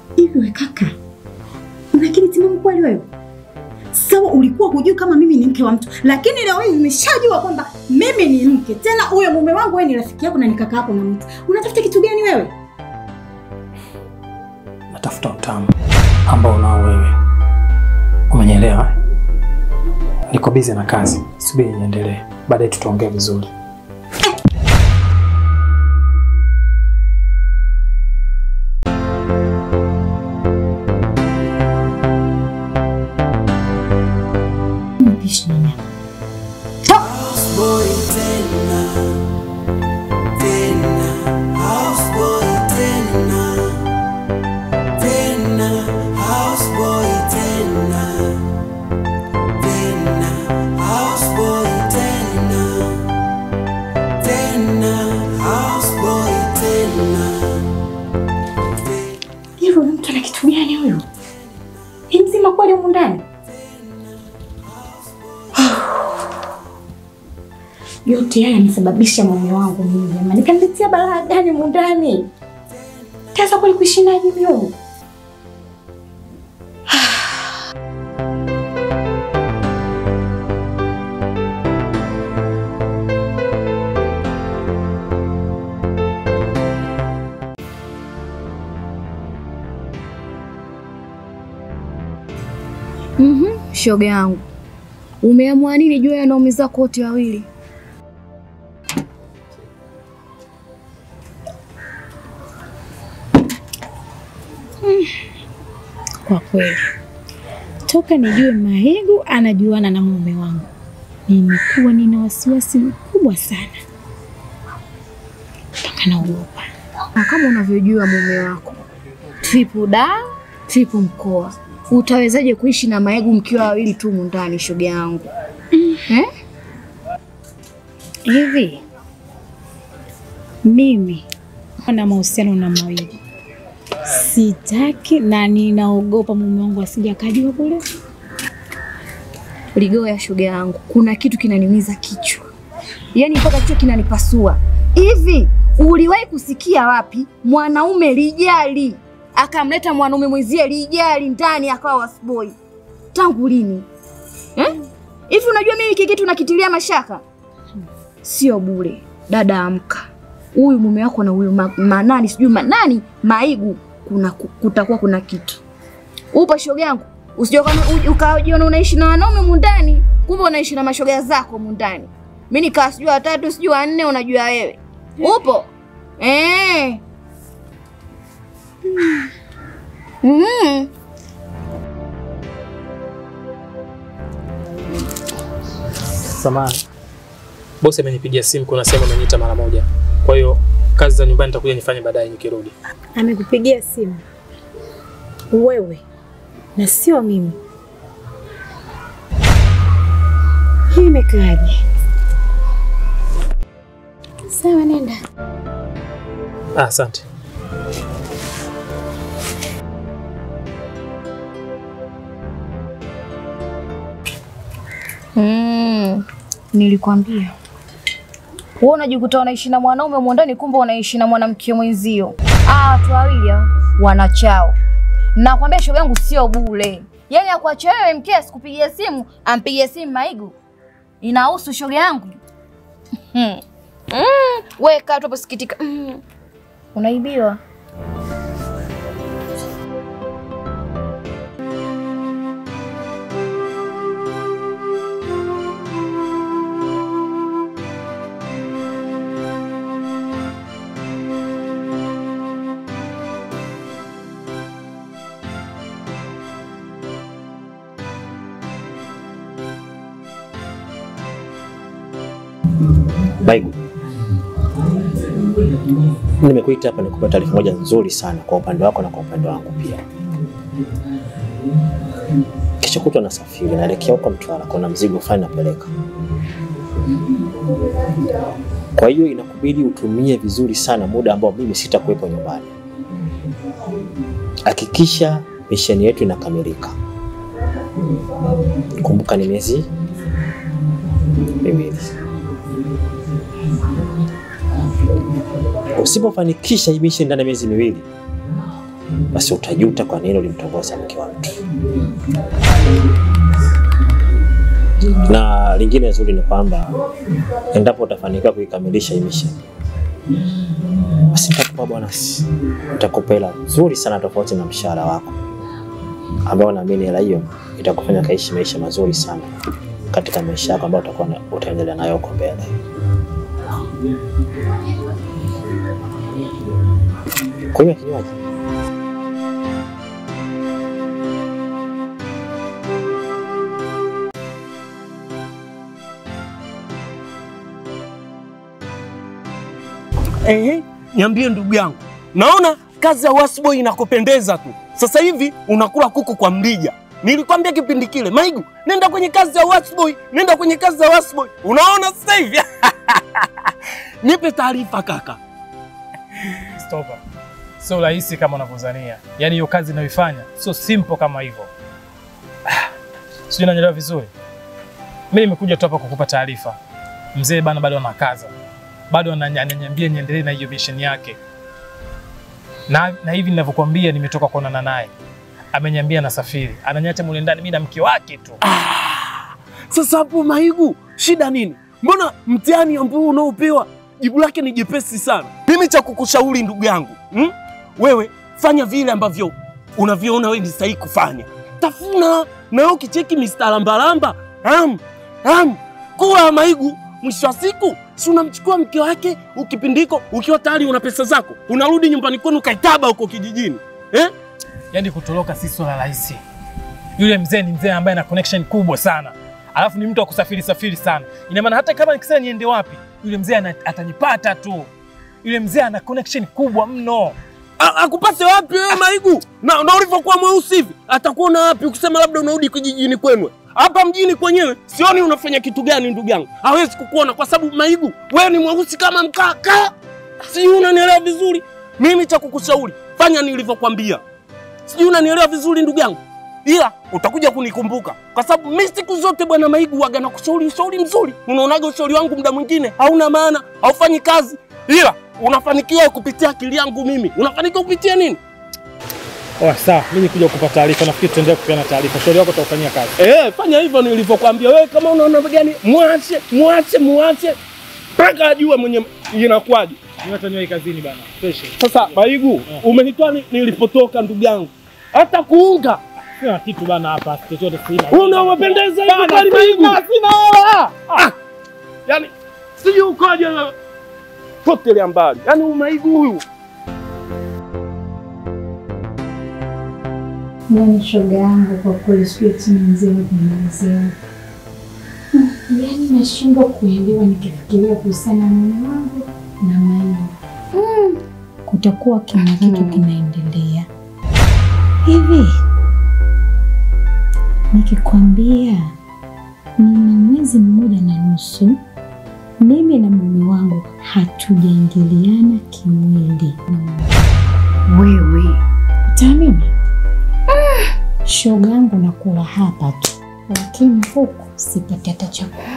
Hivi we kaka, una akili timamu kweli wewe? Sawa, ulikuwa hujui kama mimi ni mke wa mtu, lakini leo hii umeshajua kwamba mimi ni mke. Tena huyo mume wangu wewe ni rafiki yako na ni kaka yako na mtu. Unatafuta kitu gani wewe? Natafuta utamu ambao unao wewe. Umenielewa? Niko busy na kazi, subiri niendelee, baadaye tutaongea vizuri. Mpishi nini hapa? Houseboy tena tena, houseboy tena tena, houseboy tena tena, houseboy tena tena, houseboy tena. Hivyo huyu mtu ana kitu gani huyu? Ni mzima kweli humu ndani? Yote haya yamesababisha mume wangu mimi jamani. Kaniletea balaa gani humu ndani? Taweza kweli kuishi naye hivi humu? Mhm, shoga yangu, umeamua nini juu ya wanaume zako wote wawili? Kwa kweli, toka nijue Mahigu anajuana na mume wangu, nimekuwa nina wasiwasi mkubwa sana, mpaka naogopa. Na kama unavyojua mume wako tripu da tripu mkoa, utawezaje kuishi na Maegu mkiwa wawili tu mundani, shoga yangu eh? Hivi mimi na mahusiano na Mahigu sitaki, na ninaogopa mume wangu asije akajua kule. Ligoya shoga yangu, kuna kitu kinaniumiza kichwa, yaani mpaka kichwa kinanipasua. Hivi uliwahi kusikia wapi mwanaume lijali akamleta mwanaume mwenzie lijali ndani akawa wasboy? Tangu lini eh? Hivi unajua mimi hiki kitu nakitilia mashaka, sio bure. Dada, amka, huyu mume wako na huyu ma, manani sijui manani Maigu, kuna kutakuwa kuna kitu upo shoga yangu, usije uka- ukajiona unaishi na wanaume mundani, kumbe unaishi na mashoga zako mundani. Mimi nikaa sijui watatu sijui wanne, unajua wewe upo eh. Mm. Samahani, bosi amenipigia simu, kuna sehemu ameniita mara moja, kwa hiyo kazi za nyumbani nitakuja nifanye baadaye nikirudi. Amekupigia simu wewe na sio mimi? Hii imekaaje? Sawa, nenda. Ah, asante. Mm. Nilikwambia wewe unajikuta unaishi na mwanaume mwandani, kumbe unaishi na mwanamke mwenzio. Ah, watu wawili hao wanachao. Nakwambia shoga yangu sio bure. Yaani akuacha wewe mke asikupigie simu, ampigie simu Maigu. Inahusu shoga yangu. Hmm. Mm. Wewe kaa tu hapo sikitika. Mm. Unaibiwa. Maigu, nimekuita hapa nikupa taarifa moja nzuri sana kwa upande wako na kwa upande wangu pia. Kesho kutwa nasafiri, naelekea huko Mtwara, kuna mzigo fulani napeleka. Kwa hiyo inakubidi utumie vizuri sana muda ambao mimi sitakuwepo nyumbani. Hakikisha misheni yetu inakamilika. Kumbuka ni miezi miwili. Usipofanikisha hii mission ndani ya miezi miwili, basi utajuta kwa nini ulimtongoza mke wa mtu. Na lingine zuri ni kwamba endapo utafanikiwa kuikamilisha hii mission, basi nitakupa bonus, nitakupa hela nzuri sana tofauti na mshahara wako, ambao naamini hela hiyo itakufanya kaishi maisha mazuri sana katika maisha yako ambayo utakuwa na- utaendelea nayo huko mbele. Kunywa kinywaji. Ehe, niambie ndugu yangu, naona kazi ya wasboy inakupendeza tu. Sasa hivi unakula kuku kwa mrija. Nilikwambia kipindi kile, Maigu, nenda kwenye kazi ya wasboy, nenda kwenye kazi ya wasboy. Unaona sasa hivi nipe taarifa kaka. Stopa. Sio rahisi kama unavyodhania. Yaani hiyo kazi inayoifanya sio simple kama hivyo. Ah, Sijui unanielewa vizuri. Mimi nimekuja tu hapa kukupa taarifa. Mzee bana bado anakaza. Bado ananya- ananiambia niendelee na hiyo mission yake. Na, na hivi ninavyokuambia nimetoka kuonana naye. Ameniambia nasafiri. Ananiacha mule ndani mimi na mke wake tu. Sasa hapo Maigu, shida nini? Mbona mtihani ambao unaopewa jibu lake ni jepesi sana? Mimi cha kukushauri ndugu yangu hmm? Wewe fanya vile ambavyo unavyoona wewe ni sahihi kufanya. Tafuna na wewe ukicheki Mr. Lambalamba am, am, kula Maigu. Mwisho wa siku si unamchukua mke wake ukipindiko, ukiwa tayari una pesa zako, unarudi nyumbani kwenu kaitaba huko kijijini eh? Yaani kutoroka si swala rahisi. Yule mzee ni mzee ambaye ana connection kubwa sana, alafu ni mtu wa kusafiri safiri sana. Ina maana hata kama nikisema niende wapi, yule mzee ana- atanipata tu. Yule mzee ana connection kubwa mno. A- akupate wapi wewe Maigu? Na, na ulivyokuwa mweusi hivi atakuona wapi ukisema labda unarudi kijijini kwenu? Hapa mjini kwenyewe sioni unafanya kitu gani ndugu yangu, hawezi kukuona kwa sababu Maigu wewe ni mweusi kama mkaka, si unanielewa vizuri? Mimi cha kukushauri fanya nilivyokwambia, sijui unanielewa vizuri ndugu yangu, ila utakuja kunikumbuka kwa sababu mimi siku zote bwana Maigu waga na kushauri ushauri mzuri. Unaonaga ushauri wangu muda mwingine hauna maana, haufanyi kazi, ila unafanikiwa kupitia akili yangu mimi. Unafanikiwa kupitia nini? Oh, sawa, mimi nikuja kukupa taarifa, nafikiri tutaendelea kupeana taarifa. Shauri wako utaufanyia kazi. Eh, fanya hivyo nilivyokuambia. Wewe kama unaona gani, mwache mwache mwache mpaka ajue mwenye inakuwaje. Mimi hata niwahi kazini bana. Fresh. Sasa Maigu, umenitoa ni- nilipotoka ndugu yangu, hata kuunga Sina kitu bana hapa, chochote sina. unawapendeza hivi Bana, kweli Maigu? sina, sina hela. Ah, yani sijui ukoje wewe. potelea mbali, yani Maigu huyu Yaani shoga yangu kwa kweli sijui tena mzee kumalizia. Yaani nashindwa kuelewa nikifikiria kuhusiana na mume wangu na Maina. Kutakuwa kina kitu kinaendelea hivi. Nikikwambia nina mwezi mmoja na nusu, mimi na mume wangu hatujaingiliana kimwili. Wewe Utaamini? Shoga yangu nakula hapa tu, lakini huku sipati hata chakula.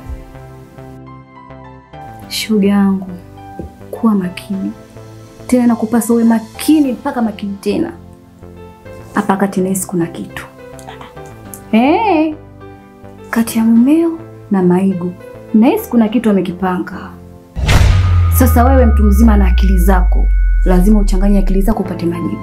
shoga yangu, kuwa makini tena, nakupasa uwe makini mpaka makini tena. Hapa kati nahisi kuna kitu hey, kati ya mumeo na Maigu nahisi kuna kitu amekipanga. Sasa wewe mtu mzima na akili zako, lazima uchanganye akili zako upate majibu.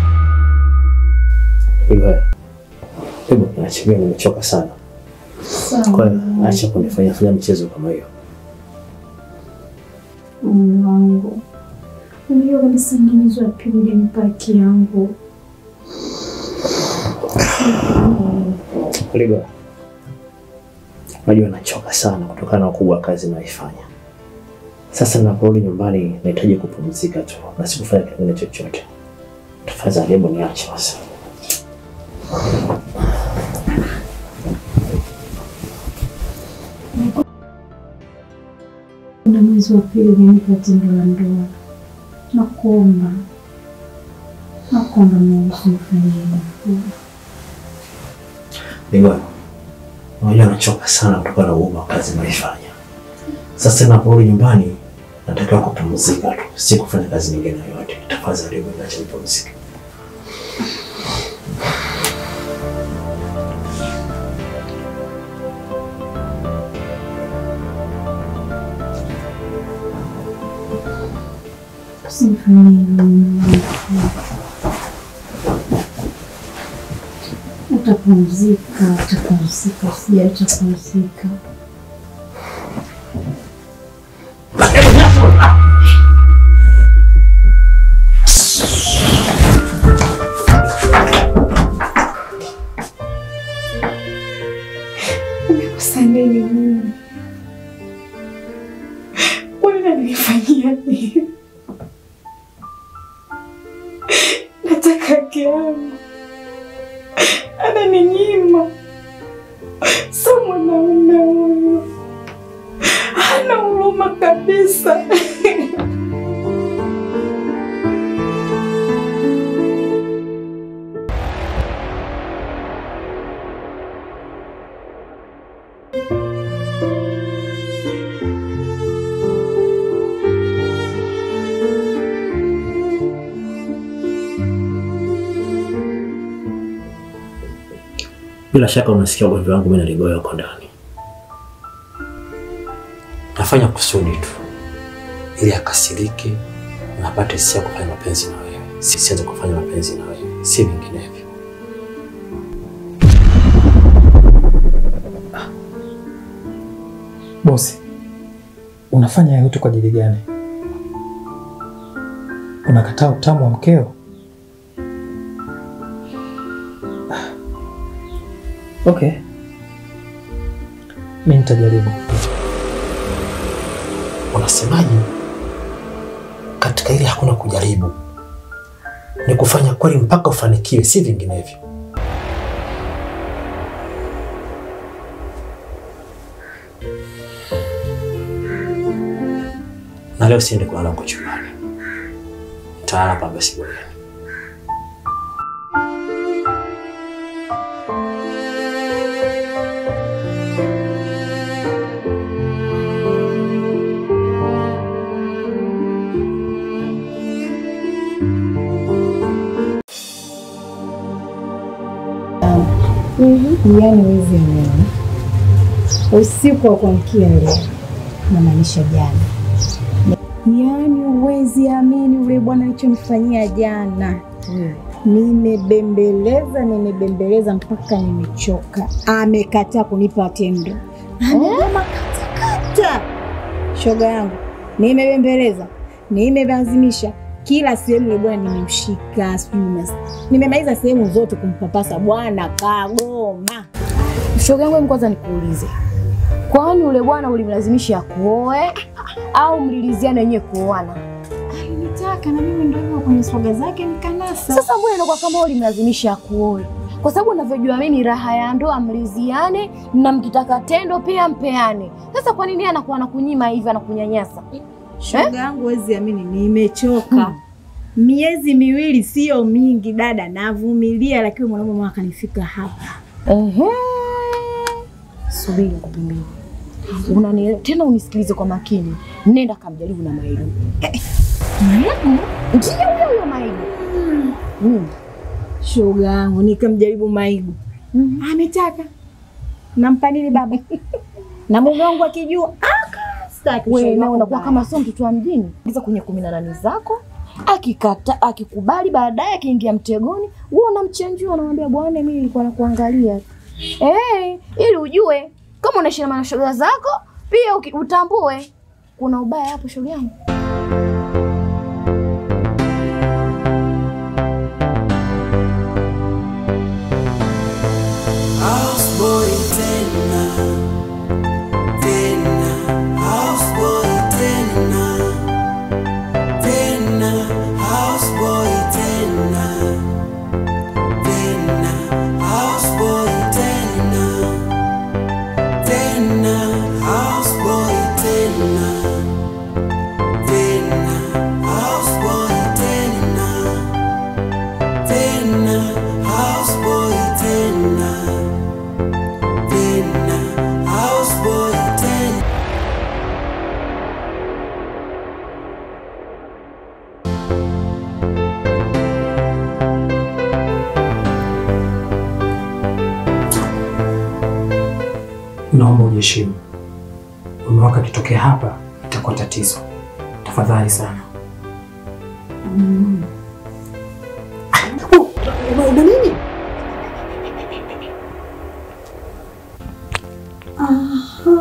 Hivyo hebu niachilie, nimechoka sana. Kwa hiyo acha kunifanya fanya michezo kama hiyo. Mume wangu, unajua kabisa ni mwezi wa pili hujanipa haki yangu. Ligo, unajua nachoka sana kutokana na ukubwa wa kazi naifanya. Sasa ninaporudi nyumbani nahitaji kupumzika tu na sikufanya kingine chochote. Tafadhali hebu niache basi. Kuna mwezi wa pili hujanipa tendo la ndoa. Nakuomba, nakuomba Mungu nifanyie hivyo. Ligo, unajua nachoka sana kutokana na ukubwa wa kazi naifanya. Sasa ninaporudi nyumbani natakiwa kupumzika tu, si kufanya kazi nyingine yoyote. Tafadhali hebu niache nipumzike. Usinifanyie hivyo mume wangu. Utapumzika, utapumzika, usijali, utapumzika. Sandeni mimi. Kwa nini ananifanyia hivi? Nataka haki yangu. Ananinyima. Sio mwanaume huyu. Hana huruma kabisa. Bila shaka unasikia ugomvi wangu mimi na Ligoya huko ndani. Nafanya kusudi tu ili akasirike na apate hisia ya kufanya mapenzi na wewe, si sianze kufanya mapenzi na wewe, si vinginevyo. Bosi, unafanya yote kwa ajili gani? Unakataa utamu wa mkeo? Ah. Okay, mi nitajaribu. Unasemaje? Katika hili hakuna kujaribu, ni kufanya kweli mpaka ufanikiwe, si vinginevyo. Na leo siende kulala huko chumbani, nitalala hapa sebuleni. Yaani wezi leo usiku wa kuamkia leo, namaanisha jana. Yaani huwezi amini ule bwana alichonifanyia jana. Nimebembeleza, nimebembeleza mpaka nimechoka. Amekataa kunipa tendo, amegoma katakata. Shoga yangu, nimebembeleza, nimelazimisha kila sehemu ile bwana nimemshika, sijui nas- nimemaliza sehemu zote kumpapasa, bwana kagoma. Shoga yangu, hebu kwanza nikuulize, kwani ule bwana ulimlazimisha akuoe au mliliziana wenyewe kuoana? Alinitaka na mimi ndio hivyo kwenye swaga zake nikanasa. Sasa mbona inakuwa kama ulimlazimisha akuoe? Kwa sababu unavyojua mimi, raha ya ndoa mliziane, na mkitaka tendo pia mpeane. Sasa kwa nini anakuwa anakunyima hivi, anakunyanyasa? Shoga yangu, huwezi amini, nimechoka. Miezi miwili sio mingi dada, navumilia, lakini mwanaume mwana kanifika hapa. Ehe, subiri nikwambie. Unanielewa tena, unisikilize kwa makini. Nenda kamjaribu na Maidu. Ndio huyo huyo Maidu. Mm. Shoga yangu, nikamjaribu Maigu, ametaka nampa nini baba na mume wangu akijua aka staki. Wewe shoga na yangu unakuwa baya. kama sio mtoto wa mjini. Ingiza kwenye kumi na nane zako, akikata akikubali, baadaye akiingia mtegoni, wewe unamchenjua, unamwambia bwana, mimi nilikuwa nakuangalia tu. Eh, ili ujue Kama unaishi na mashoga zako, pia uki- utambue kuna ubaya hapo, shoga yangu. Houseboy tena tena, houseboy tena tena, houseboy tena tena, houseboy tena tena, houseboy tena tena, houseboy tena tena, houseboy tena tena, houseboy tena. Naomba ujiheshimu. Mume wako akitokea hapa itakuwa tatizo. Tafadhali sana. Una nini? Aha.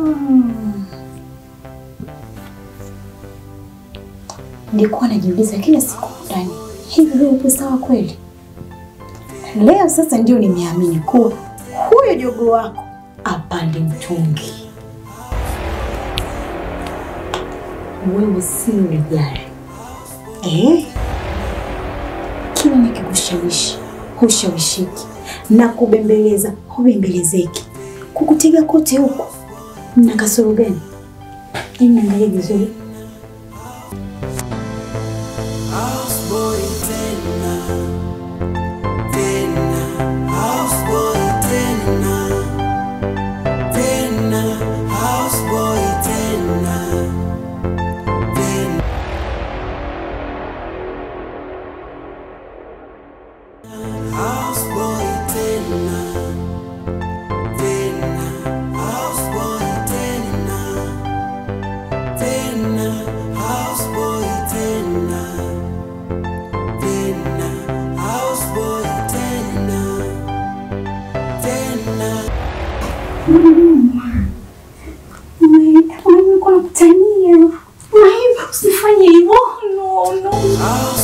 Nilikuwa najiuliza kila siku ndani, hivi wewe upo sawa kweli? Leo sasa ndio nimeamini kuwa huyo jogo wako apande mtungi. Wewe si ulijali eh? kila nikikushawishi hushawishiki na kubembeleza hubembelezeki. Kukutega kote huko na kasoro gani? Hebu niangalie vizuri. Houseboy tena tena, houseboy tena tena, houseboy tena tena. Houseboy tena tena, houseboy tena tena, houseboy tena tena, houseboy tena tena. Nilikuwa nakutania. Maiva, usifanye hivyo. No, no. Houseboy